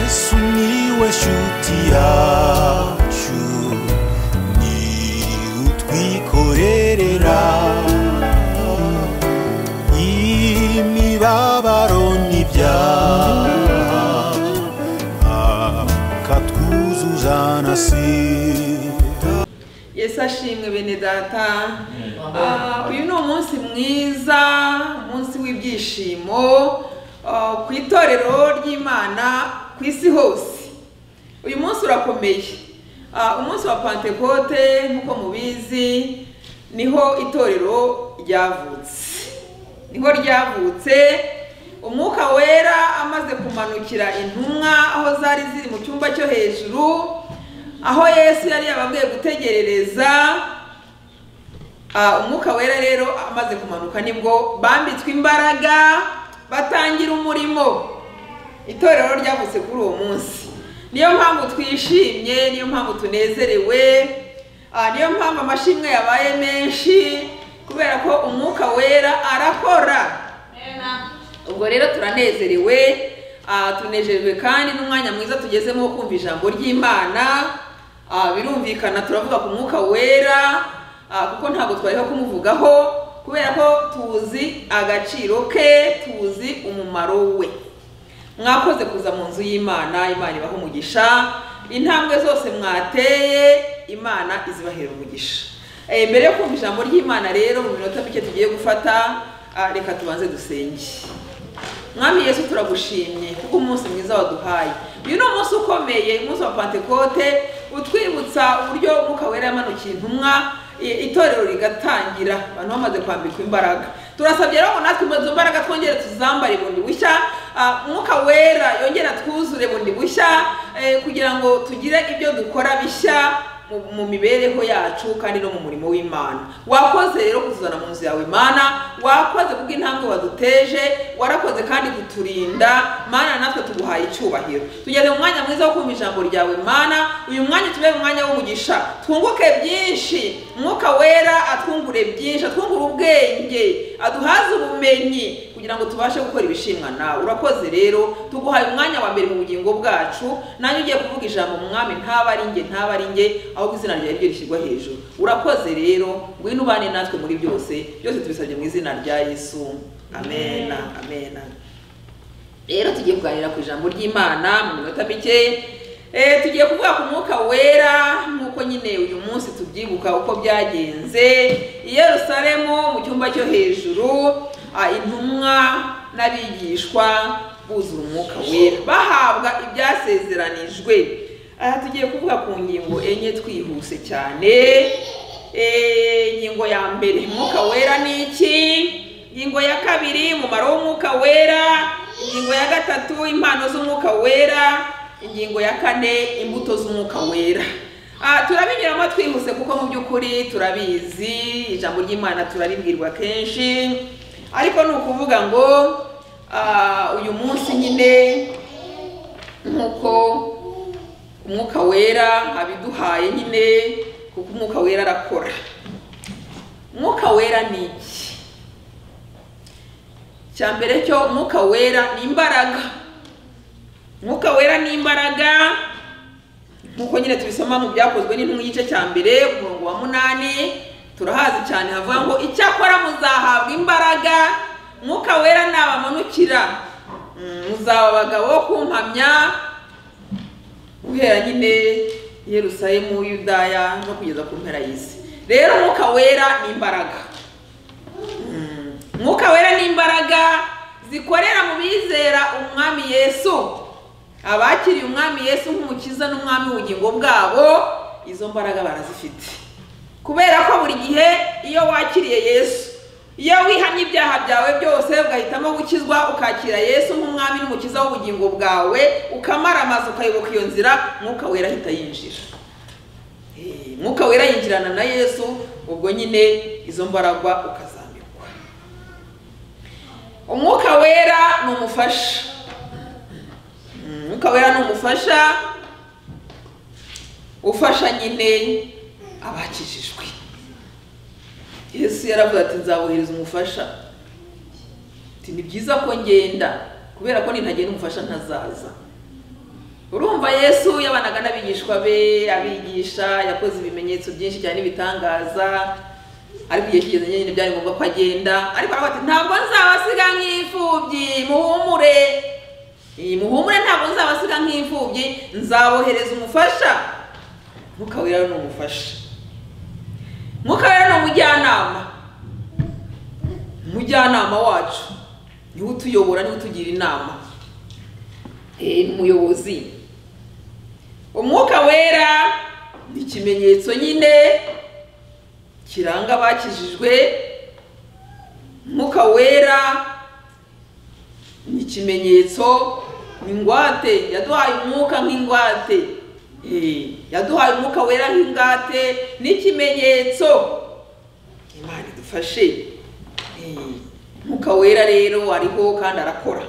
Sumiłeś utiaciu Ni utwikorerera Imibabaro n'ibyaha Akatwuzuzanasira yesu ashimwe bene data Ah, uyu ni umunsi mwiza umunsi w'ibyishimo ah, ku itorero ry'imana ku isi hose uyu munsi urakomeye Ah, umunsi wa pantekote nk'uko mubizi niho itorero ryavutse niho ryavutse umwuka wera amaze kumanukira intumwa aho zari ziri mu cyumba cyo hejuru aho yesu yari yababwiye gutegerereza Ah, umwuka wera rero amaze kumanuka nibwo bambitswe imbaraga batangira umurimo itorero ryavutse kuri uwo munsi niyo mpamvu twishimye niyo mpamvu tunezerewe ah, niyo mpamvu amashimwe yabaye menshi kubera ko umwuka wera arakora ubwo rero turanezerewe ah, tunejejwe kandi n'umwanya mwiza tugezemo wo kumva ijambo ry'imana Ah, birumvikana turavuga ku mwuka wera ah, kuko ntabwo twariho kumuvugaho kubera ko tuzi agaciro ke tuzi umumaro we mwakoze kuza mu nzu y'imana imana ibaha umugisha intambwe zose mwateye imana izibahera umugisha Eh, mbere yo kumva ijambo ry'imana rero mu minota mike tugiye gufata ah, reka tubanze dusenge mwami yesu turagushimye kuko umunsi mwiza waduhaye uyu ni umunsi ukomeye umunsi wa pantekote utwibutsa uburyo umwuka wera yamanukiye intumwa i- itorero rigatangira abantu bamaze kwambikwa imbaraga turasabye rero ngo natwe izo mbaraga twongere tuzambare bundi bushya ah, umwuka wera yongere twuzure bundi bushya eh, kugira ngo tugire ibyo dukora bishya mu- mu mibereho yacu kandi no mu murimo w'imana wakoze rero kuzana mu nzu yawe imana wakoze kubw'intambwe waduteje warakoze kandi kuturinda mana natwe tuguhaye icyubahiro tugeze mu mwanya mwiza wo kumva ijambo ryawe mana uyu mwanya tube mu mwanya w'umugisha twunguke byinshi mwuka wera atwungure byinshi atwungure ubwenge aduhaze ubumenyi kugira ngo tubashe gukora ibishimwa nawe urakoze rero tuguhaye umwanya wa mbere mu bugingo bwacu nanjye ugiye kuvuga ijambo mwami ntaba ari nge ntaba ari nge ahubwo izina ryawe ryo rishyirwa hejuru urakoze rero ngwino ubane natwe muri byose byose tubisabye mu izina rya yesu amena amena rero tugiye kuganira ku ijambo ry'imana mu minota mike Eh, tugiye kuvuga ku mwuka wera nk'uko nyine uyu munsi tubyibuka uko byagenze i yerusalemu mu cyumba cyo hejuru ah, intumwa n'abigishwa buzura umwuka wera bahabwa ibyasezeranijwe aha tugiye kuvuga ku ngingo enye twihuse cyane Eh, ingingo ya mbere umwuka wera ni iki ingingo ya kabiri umumaro w'umwuka wera ingingo ya gatatu impano z'umwuka wera ingingo ya kane imbuto z'umwuka wera Ah, turabinyuramo twihuse kuko mu by'ukuri turabizi ijambo ry'imana turaribwirwa kenshi ariko ni ukuvuga ngo ah, uyu munsi nyine nk'uko umwuka wera abiduhaye nyine kuko umwuka wera arakora umwuka wera ni iki cya mbere cyo umwuka wera ni imbaraga umwuka wera ni imbaraga nk'uko nyine tubisoma mu byakozwe n'intumwa igice cya mbere umurongo wa munani turahazi cyane havuga ngo icyakora muzahabwa imbaraga umwuka wera nabamanukira Mm, muzaba abagabo bo kumpamya guhera nyine i yerusalemu yudaya no kugeza ku mpera y'isi rero umwuka wera ni imbaraga Mm. umwuka wera ni imbaraga zikorera mu bizera umwami yesu abakiriye umwami yesu nk'umukiza n'umwami w'ubugingo bwabo izo mbaraga barazifite kubera ko buri gihe iyo wakiriye yesu iyo wihannye ibyaha byawe byose ugahitamo gukizwa ukakira yesu nk'umwami n'umukiza w'ubugingo bwawe ukamaramaza ukayoboka iyo nzira mwuka wera ahita yinjira Eh, mwuka wera yinjirana na yesu ubwo nyine izo mbaraga ukazambikwa umwuka wera ni umufasha Mm, umwuka wera ni umufasha ufasha nyine abakijijwe yesu yaravuze ati nzabohereza umufasha ati ni byiza ko ngenda kubera ko nintagenda umufasha ntazaza urumva yesu yabanaga n'abigishwa be abigisha yakoze ibimenyetso byinshi cyane n'ibitangaza ariko igihe kigeze nyine byari ngombwa ko agenda ariko aravuga ati ntabwo nzabasiga nk'imfubyi muhumure iyi muhumure ntabwo nzabasiga nk'imfubyi nzabohereza umufasha mwuka wera ni umufasha mwuka wera ni umujyanama umujyanama wacu niwe utuyobora niwe utugira inama Eh, ni umuyobozi umwuka wera ni ikimenyetso nyine kiranga abakijijwe umwuka wera ni ikimenyetso ni ingwate yaduhaye umwuka nk'ingwate Eh, yaduhaye umwuka wera nk'ingwate n'ikimenyetso imana idufashe Eh, umwuka wera rero ariho kandi arakora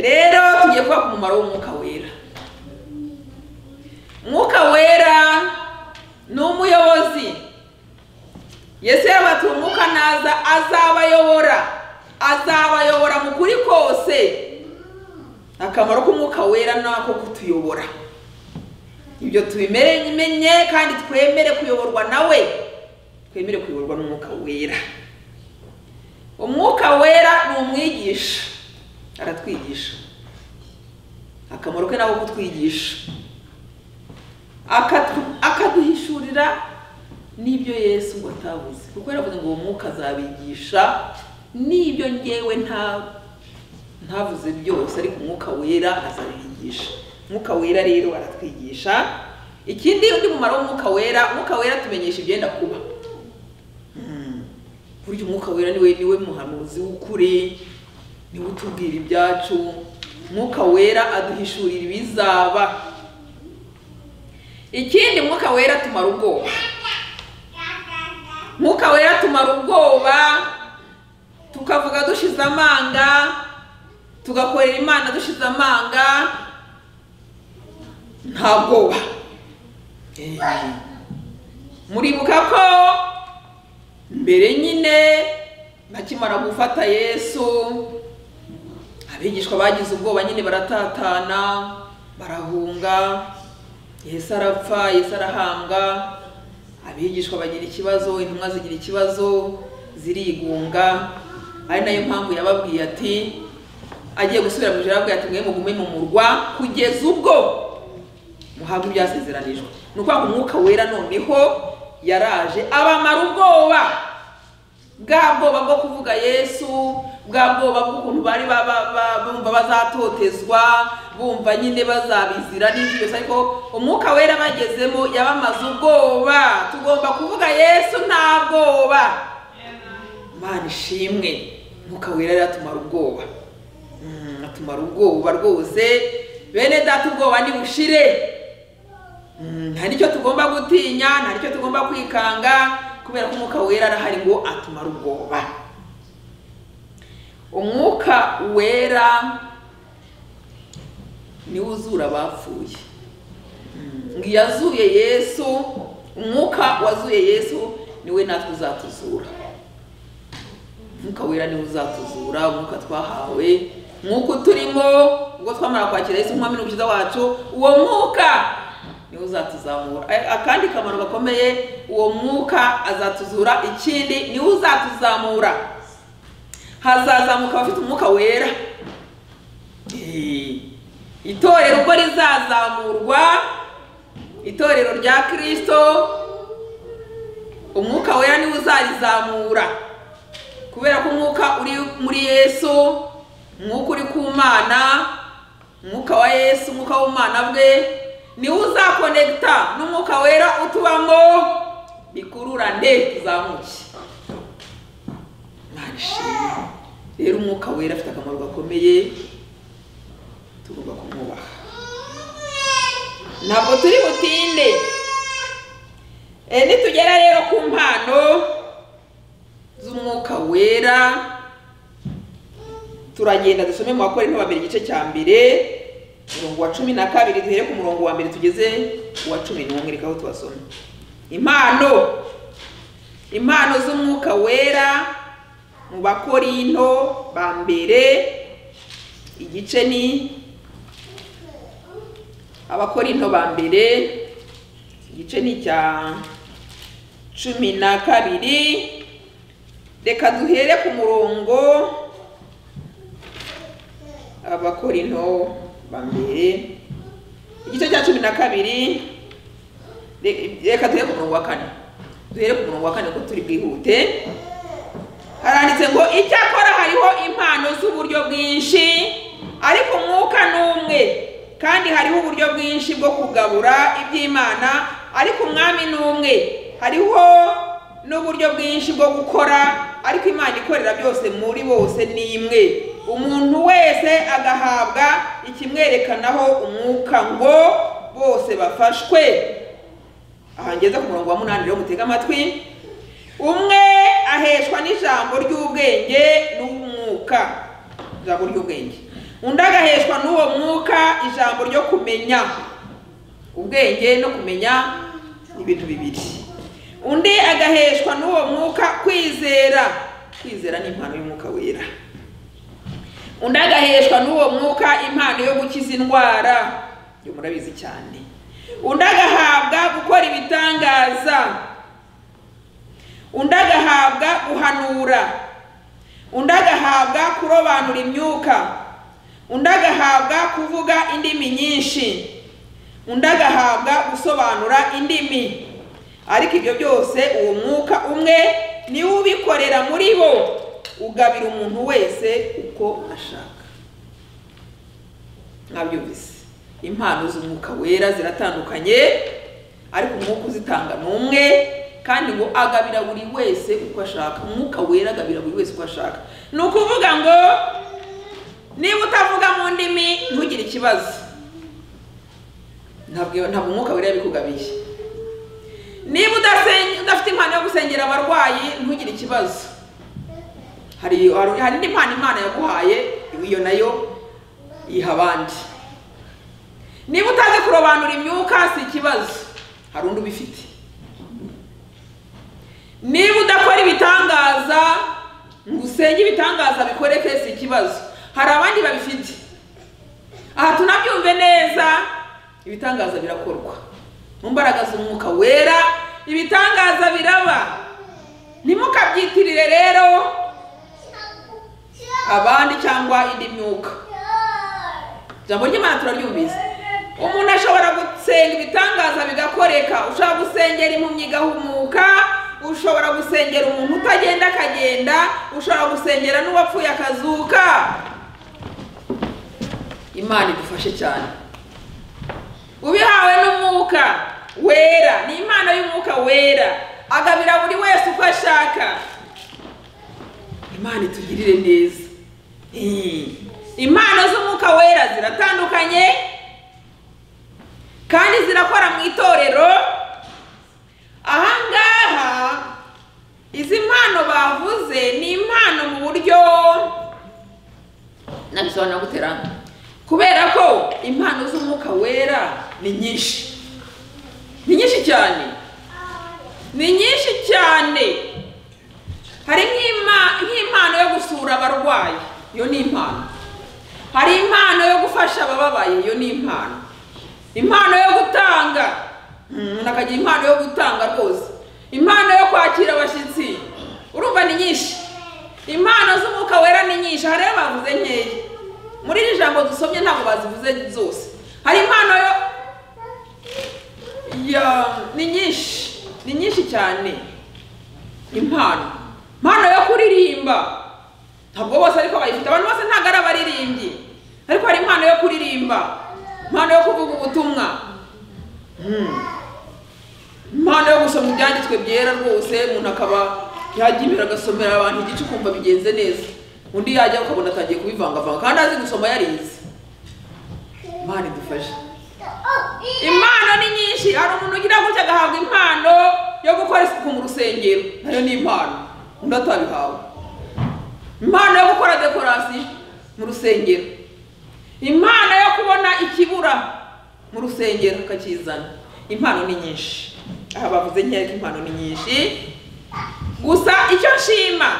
rero tugiye kuvuga ku mumaro w'umwuka wera umwuka wera ni umuyobozi yesu yabatuye umwuka naza azabayobora azabayobora mu kuri kose akamaro k'umwuka wera ni ako kutuyobora ibyo tubimenye kandi twemere kuyoborwa nawe twemere kuyoborwa n'umwuka wera umwuka wera ni umwigisha aratwigisha akamaro ke nako kutwigisha Akatu- akaduhishurira n'ibyo yesu ngo atabuze kuko yaravuze ngo uwo mwuka azabigisha n'ibyo ngewe nta ntavuze byose ariko umwuka wera azabigisha umwuka wera rero aratwigisha ikindi undi mumaro w'umwuka wera umwuka wera atumenyesha ibyenda kuba Mm. burya umwuka wera niwe niwe muhanuzi w'ukuri niwe utubwira ibyacu umwuka wera aduhishurira ibizaba ikindi umwuka wera tumara ubwoba umwuka wera tumara ubwoba tukavuga dushize amanga tugakorera imana dushize amanga nta bwoba Eh, muribuka ko mbere nyine bakimara gufata yesu abigishwa bagize ubwoba nyine baratatana barahunga yesu arapfa yesu arahambwa abigishwa bagira ikibazo intumwa zigira ikibazo zirigunga ari nayo mpamvu yababwiye ati agiye gusubira mu ijoro arababwira ati mwe mugume mu murwa kugeza ubwo muhabwa ibyasezeranijwe ni ukuvuga ngo umwuka wera noneho yaraje abamara ubwoba bwa bwoba bwo kuvuga yesu bwa bwoba bw'ukuntu bari ba- ba- ba- bumva bazatotezwa bumva nyine bazabizira n'ibyo ariko umwuka wera bagezemo yabamaze ubwoba tugomba kuvuga yesu nta bwoba imana ishimwe umwuka wera rero atumara ubwoba Mm, atumara ubwoba rwose bene data ubwoba nibushire Mm, nta nicyo tugomba gutinya nta nicyo tugomba kwikanga kubera ko umwuka wera arahari ngo atumare ubwoba umwuka wera niwe uzura abapfuye Mm, ngo iyo azuye yesu umwuka wazuye yesu niwe natwe uzatuzura umwuka wera niwe uzatuzura umwuka twahawe umwuka uturimo ubwo twamara kwakira yesu nk'umwami n'umukiza wacu uwo mwuka niwe uzatuzamura A- akandi kamaro gakomeye uwo mwuka azatuzura ikindi niwe uzatuzamura hazazamuka abafite umwuka wera Eh, itorero ubwo rizazamurwa itorero rya kirisito umwuka wera niwe uzarizamura kubera ko umwuka uri muri yesu umwuka uri ku mana umwuka wa yesu umwuka w'ubumana bwe niwe uzakonegita n'umwuka wera utubamo bikururane tuzamuke Imana ishimwe. rero umwuka wera afite akamaro gakomeye tugomba kumwubaha ntabwo turi butinde Eh, nitugera rero ku mpano z'umwuka wera turagenda dusome mu bakora intobambere igice cya mbere umurongo wa cumi na kabiri duhere ku murongo wa mbere tugeze ku wa cumi n'umwe reka aho tubasome impano impano z'umwuka wera mu bakorinto ba mbere igice ni abakorinto ba mbere igice ni icya cumi na kabiri reka duhere ku murongo abakorinto ba mbere igice cya cumi na kabiri Re- reka duhere ku murongo wa kane duhere ku murongo wa kane ko turi bwihute haranditse ngo icyakora hariho impano z'uburyo bwinshi ariko umwuka ni umwe kandi hariho uburyo bwinshi bwo kugabura iby'imana ariko umwami ni umwe hariho n'uburyo bwinshi bwo gukora ariko imana ikorera byose muri bose ni imwe umuntu wese agahabwa ikimwerekanaho umwuka ngo bose bafashwe aha ngeze ku murongo wa munani rero mutege amatwi umwe aheshwa n'ijambo ry'ubwenge n'umwuka ijambo ry'ubwenge undi agaheshwa n'uwo mwuka ijambo ryo kumenya ubwenge no kumenya ni ibintu bibiri undi agaheshwa n'uwo mwuka kwizera kwizera ni impano y'umwuka wera undi agaheshwa n'uwo mwuka impano yo gukiza indwara ibyo murabizi cyane undi agahabwa gukora ibitangaza undi agahabwa guhanura undi agahabwa kurobanura imyuka undi agahabwa kuvuga indimi nyinshi undi agahabwa gusobanura indimi ariko ibyo byose uwo mwuka umwe niwe ubikorera muri bo ugabira umuntu wese uko ashaka mwabyumvise impano z'umwuka wera ziratandukanye ariko umwuka uzitanga ni umwe kandi ngo agabira buri wese uko ashaka umwuka wera agabira buri wese uko ashaka ni ukuvuga ngo niba utavuga mu ndimi ntugire ikibazo ntabwo ntabwo umwuka wera yabikugabiye niba udasen- udafite impano yo gusengera abarwayi ntugire ikibazo hari hari hari n'impano imana yaguhaye iyo nayo yiha abandi niba utazi kurobanura imyuka si ikibazo hari undi ubifite niba udakora ibitangaza ngo usenge ibitangaza bikoreke si ikibazo hari abandi babifite aha tunabyumve neza ibitangaza birakorwa mu mbaraga z'umwuka wera ibitangaza biraba ntimukabyitirire rero abandi cyangwa indi myuka ijambo ry'imana turaryumvise umuntu ashobora gusenga ibitangaza bigakoreka ushobora gusengera impumyi igahumuka ushobora gusengera umuntu utagenda akagenda ushobora gusengera n'uwapfuye akazuka imana idufashe cyane ubihawe n'umwuka wera ni impano y'umwuka wera agabira buri wese uko ashaka imana itugirire neza Eh, impano z'umwuka wera ziratandukanye kandi zirakora mu itorero ahangaha izi mpano bavuze ni impano mu buryo nabisobanura guterana kubera ko impano z'umwuka wera ni nyinshi ni nyinshi cyane ni nyinshi cyane hari nk'ima- nk'impano yo gusura abarwayi iyo ni impano hari impano yo gufasha abababaye iyo ni impano impano yo gutanga Mm, umuntu akagira impano yo gutanga rwose impano yo kwakira abashyitsi urumva ni nyinshi impano z'umwuka wera ni nyinshi hari rero bavuze nkeya muri iri jambo dusomye ntabwo bazivuze zose hari impano yo ya ni nyinshi ni nyinshi cyane impano impano yo kuririmba ntabwo bose ariko bayifite abantu bose ntabwo ari abaririmbyi ariko hari impano yo kuririmba impano yo kuvuga ubutumwa Hmm. impano yo gusoma ibyanditswe byera rwose umuntu akaba yajya imbere agasomera abantu igice ukumva bigenze neza undi yajya ukabona atangiye kubivangavanga kandi azi gusoma yarize imana idufashe impano ni nyinshi hari umuntu ugira gutya agahabwa impano yo gukora isuku mu rusengero nayo ni impano undi atabihawe impano yo gukora dekorasiyo mu rusengero impano yo kubona ikibura mu rusengero akakizana impano ni nyinshi aha bavuze nkeya ko impano ni nyinshi gusa icyo nshima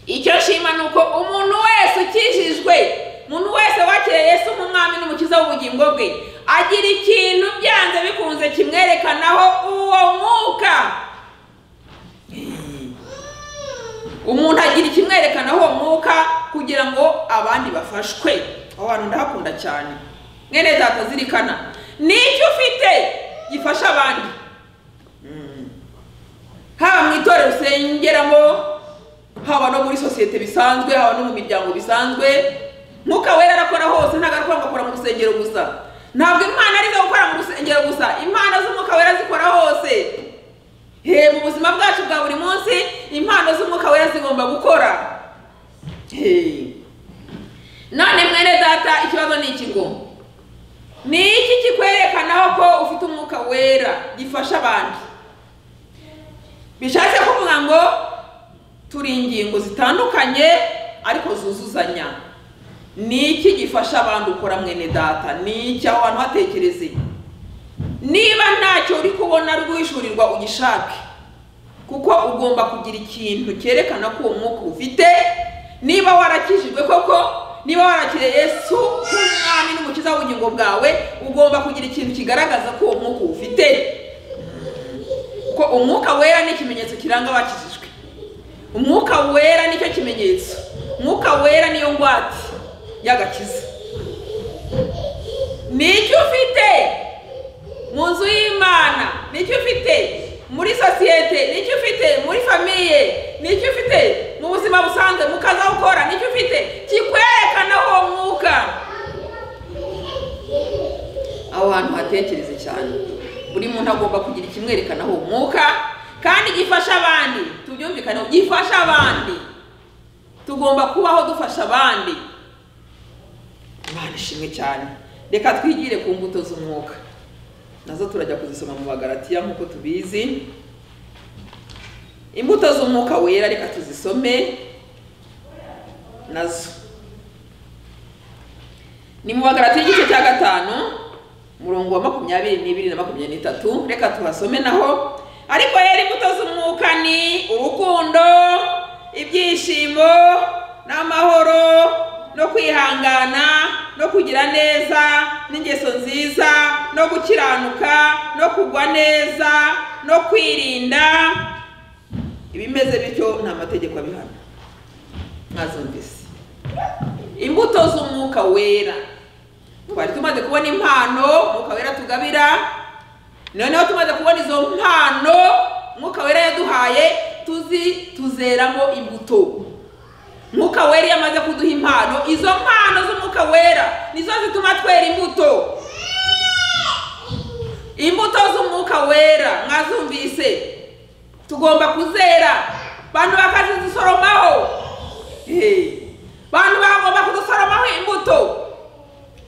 icyo nshima ni uko umuntu wese ukijijwe umuntu wese wakiriye yesu nk'umwami n'umukiza w'ubugingo bwe agira ikintu byanze bikunze kimwerekanaho uwo mwuka umuntu agira ikimwerekanaho uwo mwuka kugira ngo abandi bafashwe aho hantu ndahakunda cyane mwene data zirikana nicyo ufite gifasha abandi haba mu itorero usengeramo haba no muri sosiyete bisanzwe haba no mu miryango bisanzwe mwuka wera arakora hose ntabwo arakora ngo akora mu rusengero gusa ntabwo imana arizo gukora mu rusengero gusa impano z'umwuka wera zikora hose he mu buzima bwacu bwa buri munsi impano z'umwuka wera zigomba gukora Hey. none mwene data ikibazo ni iki ngo ni iki kikwerekanaho ko ufite umwuka wera gifasha abandi bishatse kuvuga ngo turi ingingo zitandukanye ariko zuzuzanya ni iki gifasha abantu ukora mwene data ni iki aho hantu hatekereze niba ntacyo uri kubona ari guhishurirwa ugishake kuko ugomba kugira ikintu cyerekana ko uwo mwuka ufite niba warakijijwe koko niba warakiriye yesu nk'umwami n'umukiza w'ubugingo bwawe ugomba kugira ikintu kigaragaza ko uwo mwuka ufite ko umwuka wera ni ikimenyetso kiranga abakijijwe umwuka wera nicyo kimenyetso umwuka wera niyo ngwate y'agakiza nicyo ufite mu nzu y'imana nicyo ufite muri sosiyete nicyo ufite muri famiye nicyo ufite mu buzima busanzwe mu kazi aho ukora nicyo ufite kikwerekana uwo mwuka aho hantu hatekereze cyane buri muntu agomba kugira ikimwerekanaho umwuka kandi gifasha abandi tubyumvikaneho gifasha abandi tugomba kubaho dufasha abandi imana ishimwe cyane reka twigire ku mbuto z'umwuka nazo turajya kuzisoma mu bagaratiya nk'uko tubizi imbuto z'umwuka wera reka tuzisome nazo ni mu bagaratiya igice cya gatanu umurongo wa makumyabiri n'ibiri na makumyabiri n'itatu reka tuhasome naho ariko rero imbuto z'umwuka ni urukundo ibyishimo n'amahoro no kwihangana no kugira neza n'ingeso nziza no gukiranuka no kugwa neza no kwirinda ibimeze bityo nta mategeko abihana mwazumvise imbuto z'umwuka wera twari tumaze kubona impano mwuka wera tugabira noneho tumaze kubona izo mpano mwuka wera yaduhaye tuzi tuzeramo imbuto mwuka wera iyo amaze kuduha impano izo mpano z'umwuka wera nizo zituma twera imbuto imbuto z'umwuka wera mwazumvise tugomba kuzera bantu bakazidusoromaho Hey. bantu bagomba kudusoromaho imbuto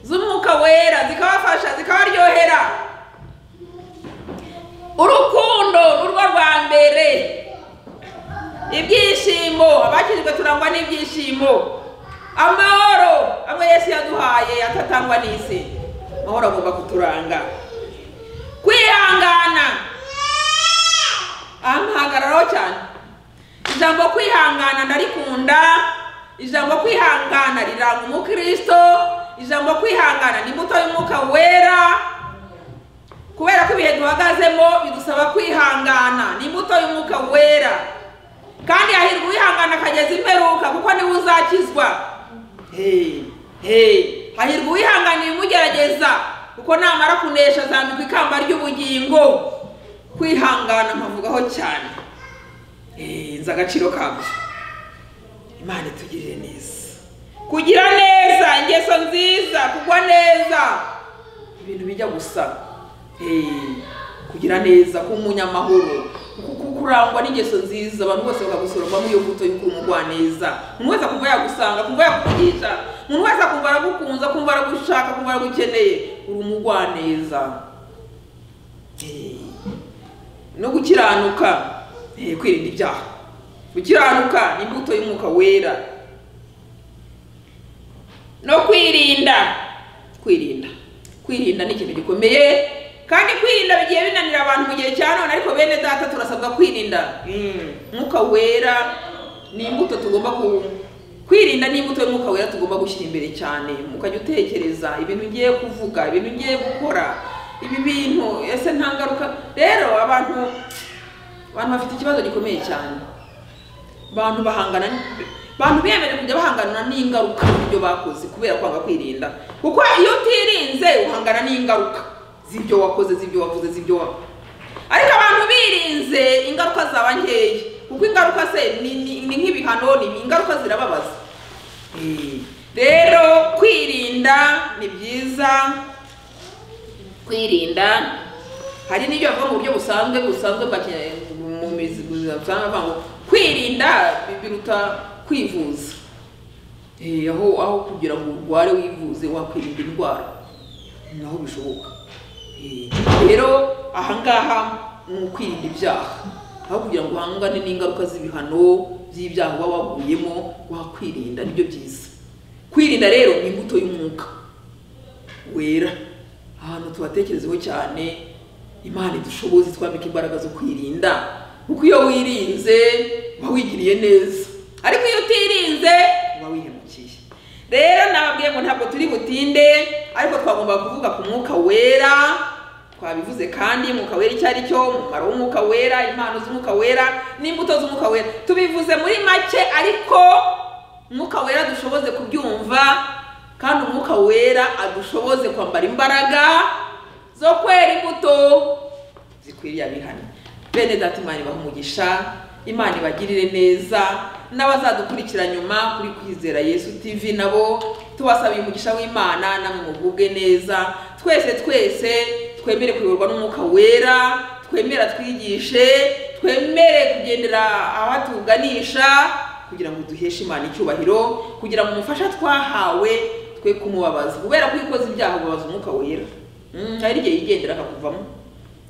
z'umwuka wera zikabafasha zikabaryohera urukundo nurwo rwa mbere ibyishimo abakijwe turangwa n'ibyishimo amahoro amwe yesu yaduhaye atatangwa n'isi amahoro agomba kuturanga kwihangana aha mpahagararaho cyane ijambo kwihangana ndarikunda ijambo kwihangana riranga umukristo ijambo kwihangana ni imbuto y'umwuka wera kubera ko ibihe duhagazemo bidusaba kwihangana ni imbuto y'umwuka wera kandi hahirwa uwihangana akageza imperuka kuko niwe uzakizwa Hey, hey. hahirwa uwihangana ibimugerageza kuko namara kunesha azambikwa ikamba ry'ubugingo kwihangana nkavugaho cyane Hey, nzi agaciro kabyo imana itugirire neza kugira neza ingeso nziza kugwa neza ibintu bijya gusa Eh, kugira neza kuba umunyamahoro ku- ku- kurangwa n'ingeso nziza abantu bose bakagusoromamo iyo mbuto y'uko uri umugwaneza umuntu wese akumva yagusanga akumva yakuvugisha umuntu wese akumva aragukunze akumva aragushaka akumva aragukeneye uri umugwaneza Eh, no gukiranuka eh, kwirinda ibyaha gukiranuka ni imbuto y'umwuka wera no kwirinda kwirinda kwirinda ni ikintu gikomeye kandi kwirinda bigiye binanira abantu mu gihe cya none ariko bene data turasabwa kwirinda umwuka wera ni imbuto tugomba ku- kwirinda ni imbuto y'umwuka wera tugomba gushyira imbere cyane ukajya utekereza ibintu ugiye kuvuga ibintu ugiye gukora ibi bintu ese nta ngaruka rero abantu abantu bafite ikibazo gikomeye cyane abantu bahangana n- abantu biyemeje kujya bahangana n'ingaruka z'ibyo bakoze kubera kwanga kwirinda kuko iyo utirinze uhangana n'ingaruka z'ibyo wakoze z'ibyo wavuze z'ibyo wa ariko abantu birinze ingaruka zaba nkeya kuko ingaruka se ni ni- ni nk'ibihano ni ingaruka zirababaza Eh, rero kwirinda ni byiza kwirinda hari n'ibyo bavuga mu buryo busanzwe busanzwe bwa kinyarwanda mu mizi usanga bavuga ngo kwirinda biruta kwivuza Eh, aho aho kugira ngo urware wivuze wakwirinda indwara naho bishoboka Eh, rero ahangaha ni ukwirinda ibyaha aho kugira ngo uhangane n'ingaruka z'ibihano by'ibyaha uba waguyemo wakwirinda nibyo byiza kwirinda rero ni imbuto y'umwuka wera ahantu tubatekerezeho cyane imana idushoboze twambika imbaraga zo kwirinda kuko iyo wirinze uba wigiriye neza ariko iyo utirinze uba wihemukiye rero nababwiye ngo ntabwo turi butinde ariko twagomba kuvuga ku mwuka wera twabivuze kandi umwuka wera icyo ari cyo umumaro w'umwuka wera impano z'umwuka wera n'imbuto z'umwuka wera tubivuze muri make ariko umwuka wera dushoboze kubyumva kandi umwuka wera adushoboze kwambara imbaraga zo kwera imbuto zikwiriye abihana bene data imana ibaha umugisha imana ibagirire neza n'abazadukurikira nyuma kuri kwizera yesu tv nabo tubasabiye umugisha w'imana namwe mugubwe neza twese twese twemere kuyoborwa n'umwuka wera twemere twigishe twemere kugendera abatuganisha kugira ngo duheshe imana icyubahiro kugira ngo umufasha twahawe twe kumubabaza kubera ko iyo ukoze ibyaha ubabaza umwuka wera Mm, hari igihe yigendera akakuvamo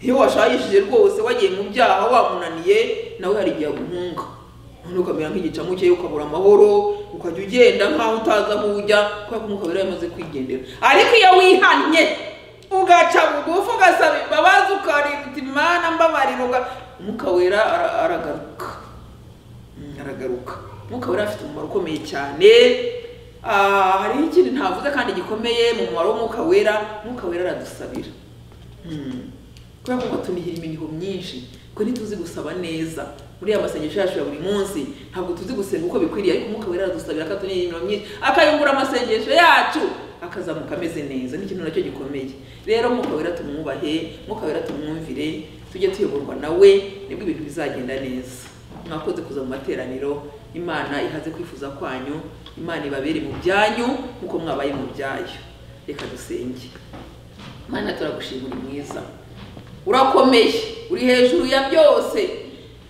iyo washayishije rwose wagiye mu byaha wamunaniye nawe hari igihe aguhunga noneho ukamera nk'igicamu cye ukabura amahoro ukajya ugenda nkaho utazi aho ujya kubera ko umwuka wera yamaze kwigendera ariko iyo wihannye ugaca bugufi ugasaba imbabazi ukarita imana mbabarira uga- umwuka wera ara- aragaruka Mm, aragaruka umwuka wera afite umumaro ukomeye cyane Ah, hariho ikindi ntavuze kandi gikomeye mu mumaro w'umwuka wera umwuka wera aradusabira Mm. kubera ko batunihira imihigo myinshi kuko ntituzi gusaba neza muri ya masengesho yacu ya buri munsi ntabwo tuzi gusenga uko bikwiriye ariko umwuka wera aradusabira akatunihira imihigo myinshi akayungura amasengesho yacu akazamuka ameze neza ni ikintu nacyo gikomeye rero umwuka wera tumwubahe umwuka wera tumwumvire tujye tuyoborwa nawe nibwo ibintu bizagenda neza mwakoze kuza mu materaniro imana ihaze kwifuza kwanyu imana ibabere mu byanyu nk'uko mwabaye mu byayo reka dusenge mana turagushima uri mwiza urakomeye uri hejuru ya byose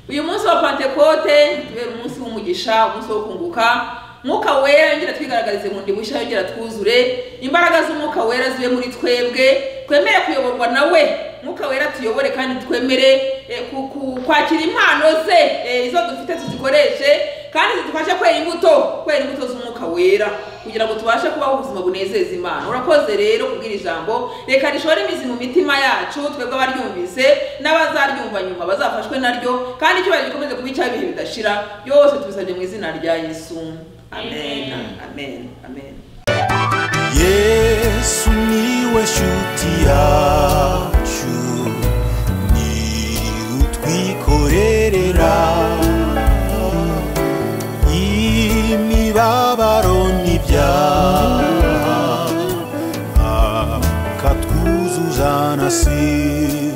uyu munsi wa pantekote tubera umunsi w'umugisha umunsi wo kunguka mwuka wera yongera twigaragarize bundi bushya yongera twuzure imbaraga z'umwuka wera zibe muri twebwe twemere kuyoborwa nawe mwuka wera tuyobore kandi twemere eh, ku- ku- kwakira impano ze eh, izo dufite tuzikoreshe kandi zidufashe kwera imbuto kwera imbuto z'umwuka wera kugira ngo tubashe kubaho ubuzima bunezeza imana urakoze rero kubwira ijambo reka rishore imizi mu mitima yacu twebwe abaryumvise n'abazaryumva nyuma bazafashwe naryo kandi icyubahiro gikomeze kuba icy'ibihe bidashira byose tubisabye mu izina rya yesu amen amen amen yesu niwe nshuti yacu ni utwikorerera imibabaro n'ibyaha akatwuzuzana si